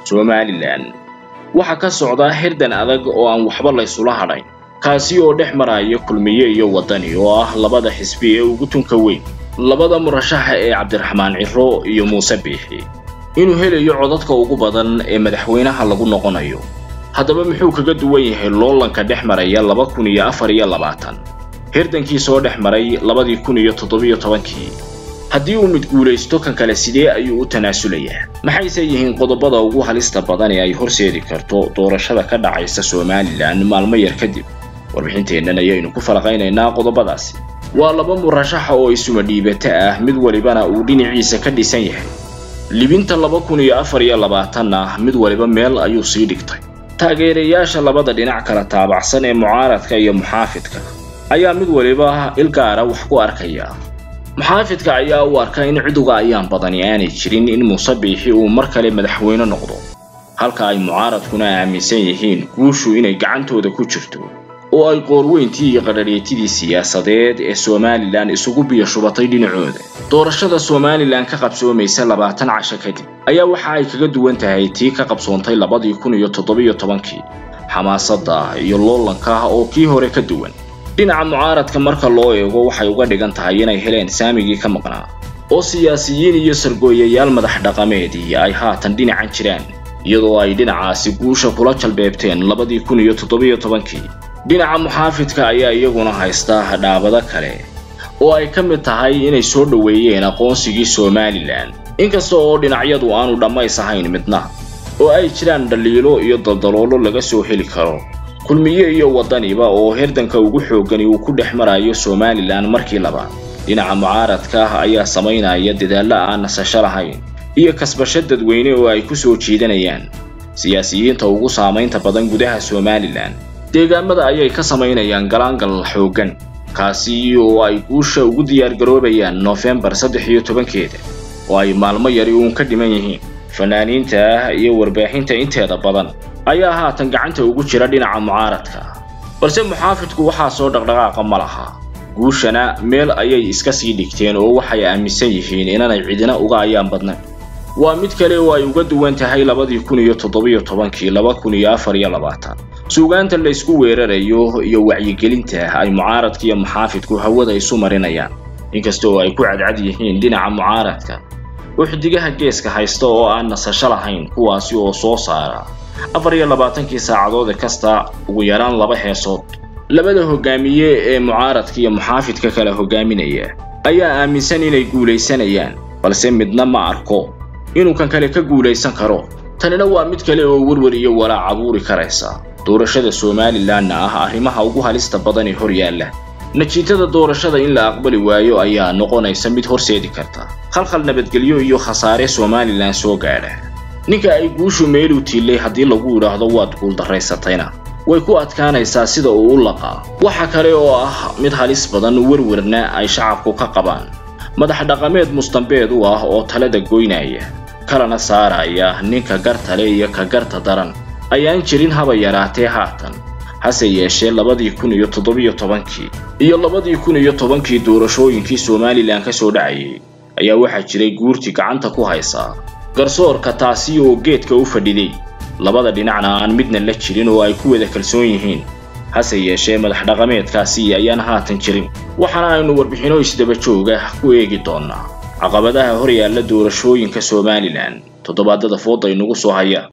somalilan waxaa ka socdaa hirdan adag oo aan waxba laysula hadhayn kaasi oo dhex maraya kulmiye iyo waddani oo ah labada xisbi ee ugu tunka weyn labada murashaxa ee cabdiraxmaan ciro iyo muuse biixi inuu helayo codadka ugu badan ee madaxweynaha lagu noqonayo haddaba muxuu kaga duwan yahay loolanka dhex maraya laba kun iyo afar iyo labaatan hirdankii soo dhex maray labadii kun iyo toddobiyo tobankii haddii uu mid guulaysto kan kale sidee ayuu u tanaasulayaa maxayse yihiin qodobada ugu halista badan ee ay horseedi karto doorashada ka dhacaysa somalilan maalmo yar kadib warbixinteennan ayaynu ku falaqaynaynaa qodobadaasi waa laba murashaxa oo isuma dhiibata ah mid walibana uu dhinaciisa ka dhisan yahay libinta laba kun iyo afar iyo labaatanna mid waliba meel ayuu sii dhigtay taageerayaasha labada dhinac kala taabacsan ee mucaaradka iyo muxaafidka ayaa mid waliba ilgaara wax ku arkaya muxaafidka ayaa u arka in ciduga ayaan badani aanay jirin in muuse biixi uu mar kale madaxweyne noqdo halka ay mucaaradkuna aaminsan yihiin guushu inay gacantooda ku jirto oo ay qoorweyntii iyo qadharheetidii siyaasadeed ee somalilan isugu biyo shubatay dhinacooda doorashada somalilan ka qabsoomaysa labaatan casho kadib ayaa waxa ay kaga duwan tahay tii ka qabsoontay labadii kun iyo toddobiyo tobankii xamaasadda iyo loolanka oo kii hore ka duwan dhinaca mucaaradka marka loo eego waxay uga dhigan tahay inay heleen saamigii ka maqnaa oo siyaasiyiin iyo sargooyayaal madax dhaqameedii ay haatan dhinacan jiraan iyadoo ay dhinacaasi guusha kula jalbeebteen labadii kun iyo toddobiyo tobankii dhinaca muxaafidka ayaa iyaguna haysta dhaabado kale oo ay ka mid tahay inay soo dhoweeyeen aqoonsigii somalilan inkasta oo dhinacyadu aanu dhammays ahayn midna oo ay jiraan dhaliilo iyo daldaloolo laga soo heli karo kulmiye iyo waddaniba oo hirdanka ugu xooggani uu ku dhex marayo somalilan markii labaad dhinaca mucaaradka ah ayaa samaynaya dadaallo aan nasasho lahayn iyo kasbasho dadweyne oo ay ku soo jiidanayaan siyaasiyiinta ugu saamaynta badan gudaha somalilan deegaamada ayay ka samaynayaan galaangal xooggan kaasi oo ay guusha ugu diyaargaroobayaan noofembar saddex iyo tobankeeda oo ay maalmo yari uun ka dhiman yihiin fanaaniinta iyo warbaahinta inteeda badan ayaa haatan gacanta ugu jira dhinaca mucaaradka balse muxaafidku waxaa soo dhaqdhaqaaqa ma laha guushana meel ayay iska sii dhigteen oo waxay aaminsan yihiin inaanay cidina uga ayaan badnayn waa mid kale oo ay uga duwan tahay labadii kun iyo toddobiyo tobankii laba kun iyo afar iyo labaatan suugaanta la isku weerarayo iyo wacyigelinta ay mucaaradka iyo muxaafidku hawada isu marinayaan inkasta oo ay ku cadcad yihiin dhinaca mucaaradka oo xidigaha geeska haysta oo aan nasasho lahayn kuwaasi oo soo saara afar iyo labaatankii saacadood kasta ugu yaraan laba heesood labada hogaamiye ee mucaaradka iyo muxaafidka kala hogaaminaya ayaa aaminsan inay guulaysanayaan balse midna ma arko inuu kan kale ka guulaysan karo tanina waa mid kale oo werwer iyo walaac abuuri karaysa doorashada somalilanna ah arrimaha ugu halista badan ee hor yaalla natiijada doorashada in la aqbali waayo ayaa noqonaysa mid horseedi karta khalkhal nabadgelyo iyo khasaare somalilan soo gaadha ninka ay guushu meeluu tiilay haddii lagu idhaahdo waad guuldarraysatayna way ku adkaanaysaa sida uu u laqaa waxa kale oo ah mid halis badan werwerna ay shacabku ka qabaan madax dhaqameed mustambeed u ah oo talada goynaya kalana saaraya ninka gartale iyo ka garta daran ayaan jirin haba yaraatee haatan hase yeeshee labadii kun iyo toddobiyo tobankii iyo labadii kun iyo tobankii doorashooyinkii somalilan ka soo dhacayay ayaa waxaa jiray guurtii gacanta ku haysaa garsoorka taasi oo geedka u fadhiday labada dhinacna aan midna la jirin oo ay ku wada kalsoon yihiin hase yeeshee madax dhaqameedkaasi ayaan haatan jirin waxaana aynu warbixino isdaba jooga ku eegi doonnaa caqabadaha hor yaalla doorashooyinka somalilan toddobaadada fooda inugu soo haya